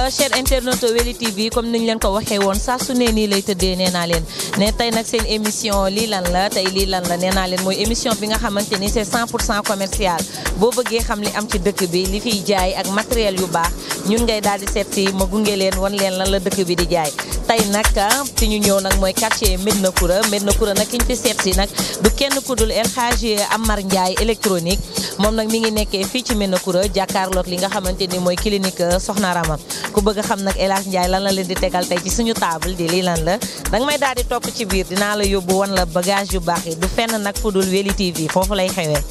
cher internaute Weli TV comme niñ leen ko waxee woon saa su ne nii lay tëddee nee naa leen ne tey nag seen émission lii lan la tey lii lan la nee naa leen mooy émission bi nga xamante ni c'est 100 pour cent commercial boo bëggee xam li am ci dëkk bi li fiy jaay ak matériel yu baax ñun ngay daal di seet si ma gunge leen wan leen lan la dëkk bi di jaay tey nag fi ñu ñëw nag mooy quartier Medina Koura Medina Koura nag ki ñu fi seet si nag du kenn ku dul El Hadji Amar Ndiaye électronique moom nag mi ngi nekkee fii ci Medina Koura jàkkaarloog li nga xamante ni mooy clinique Soxna Rama ku bëgg a xam nag El Hadji Ndiaye lan la leen di tegal tey ci suñu table di lii lan la danga may daal di topp ci biir dinaa la yóbbu wan la bagage yu baax yi du fenn nag fu dul Weli TV foofu lay xewee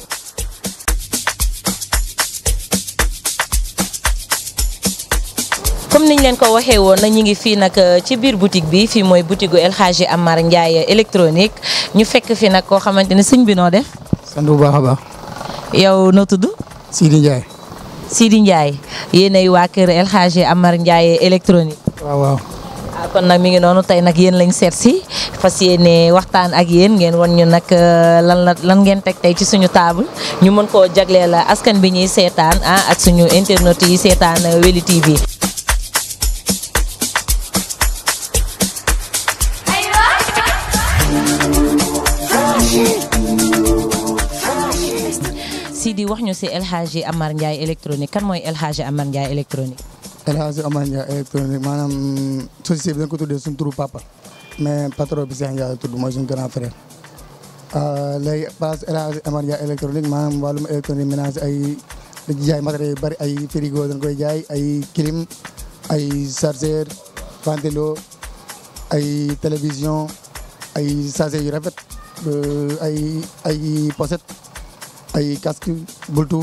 comme niñ leen ko waxee woon na ñu ngi fii nag ci biir boutique bi fii mooy boutique gu El Hadji Amar Ndiaye électronique ñu fekk fi nag koo xamante ni sëñ bi noo def sant bu baax a baax. yow noo tudd Sidi Ndiaye. Sidi Ndiaye yéenay waa kër El Hadji Amar Ndiaye électronique waaw waaw. ah kon nag mi ngi noonu tey nag yéen lañ seet si fas yéene waxtaan ak yéen ngeen wan ñu nag lan la lan ngeen teg tey ci suñu table ñu mën koo jagleel askan bi ñuy seetaan ah ak suñu internet yi seetaan Weli TV. Sidi wax ñu si El Hadji Amar Ndiaye électronique kan mooy El Hadji Amar Ndiaye électronique. El Hadji Amar Ndiaye électronique maanaam société bi dañ ko tuddee suñu turu papa mais patron bi Cheikh Ndiaye tudd mooy suñu grand frère. léegi place El Hadji Amar Ndiaye électronique maanaam wàllum électronique ménage ay dañuy jaay matériel yu bëri ay frigo dañ koy jaay ay clim ay chargeur ventilo ay télévision ay chargeur yu rafet ay ay pochette ay casque bluetooth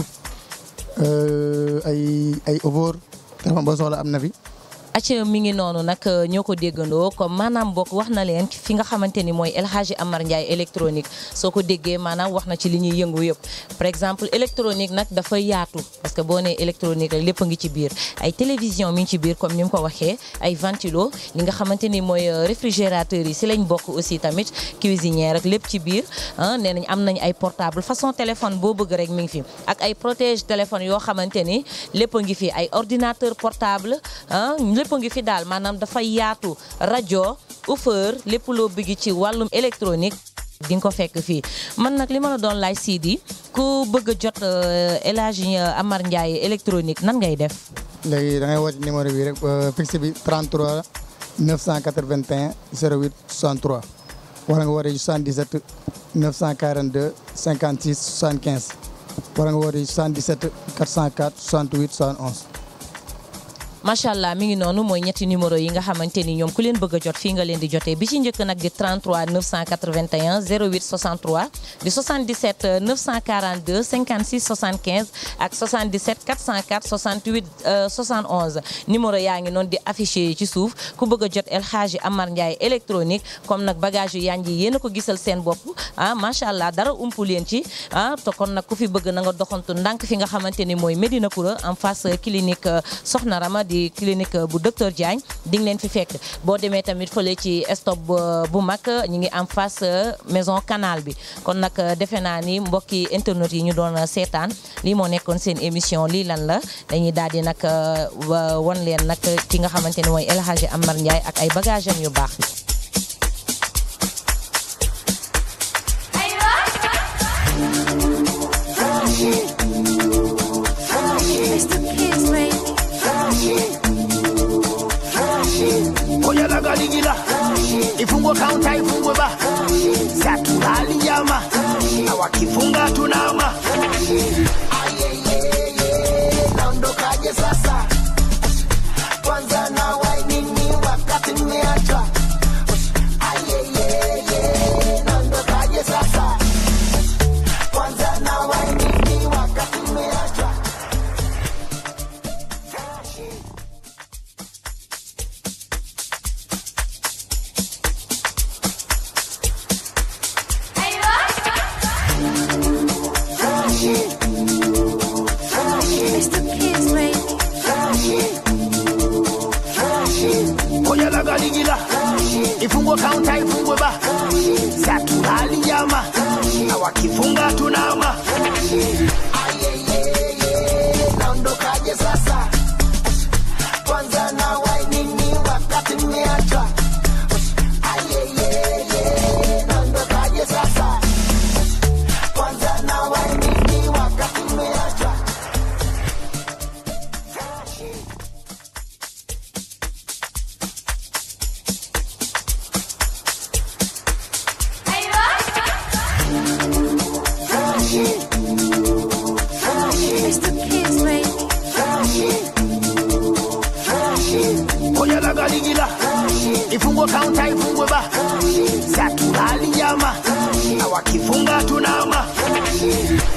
ay ay ouvert téléphone boo soxla am na fi. acc mi ngi noonu nag ñoo ko déggandoo comme maanaam bokk wax na leen fi nga xamante ni mooy El Hadji Amar Ndiaye électronique soo ko déggee maanaam wax na ci li ñuy yëngu yëpp par exemple électronique nag dafa yaatu parce que boo nee électronique rek lépp a ngi ci biir ay télévision mi ngi ci biir comme ni mu ko waxee ay ventilo li nga xamante ni mooy réfrigérateur yi si lañ bokk aussi tamit cuisinière rek lépp ci biir ah nee nañ am nañ ay portable façon téléphone boo bëgg rek mi ngi fi ak ay protège téléphone yoo xamante ni lépp a ngi fi ay ordinateur portable ah lépp ngi fi daal maanaam dafa yaatu rajo offeur lépp loo bëgg ci wàllum électronique di nga ko fekk fii man nag li ma la doon laaj Sidi ku bëgg a jot El Hadji Amar Ndiaye électronique nan ngay def. léegi da ngay woote numéro bi rek fixe bi 33 981 08 63 wala nga woote 77 942 56 75 wala nga woote 77 404 68 71. macha allah mi ngi noonu mooy ñetti numéro yi nga xamante ni ñoom ku leen bëgg a jot fii nga leen di jotee bi ci njëkk nag di 33 981 08 63 di 77 942 56 75 ak 77 404 68 71 numéro yaa ngi noonu di affiché ci suuf ku bëgg a jot El Hadji Amar Ndiaye électronique comme nag bagage yu yanj yi yéen a ko gisal seen bopp ah macha allah dara umpu leen ci ah te kon nag ku fi bëgg na nga doxantu ndànk fi nga xamante ni mooy Medina Koura en face clinique Soxna Rama di clinique bu docteur Diagne di nga leen fi fekk boo demee tamit fële ci stop bu mag ñu ngi en face maison canal bi kon nag defe naa ni mbokki internet yi ñu doon seetaan lii moo nekkoon seen émission lii lan la dañuy daal di nag wan leen nag ki nga xamante ni mooy El Hadji Amar Ndiaye ak ay bagage am yu baax Oya la galigila ifungwe kaunta ifungwe ba satulali nyama na wakifunga tunama naondokaje sasa kwanza na wainini wakati mmeacha naondokaje sasa kwanza na wainini wakati mmeacha Oya la galigila ifungwe kaunta ifungwe ba satulali nyama na wakifunga tunama naondokaje sasa kwanza na ifungwe kaunta ifungwe ba satulali jama na wakifunga tunama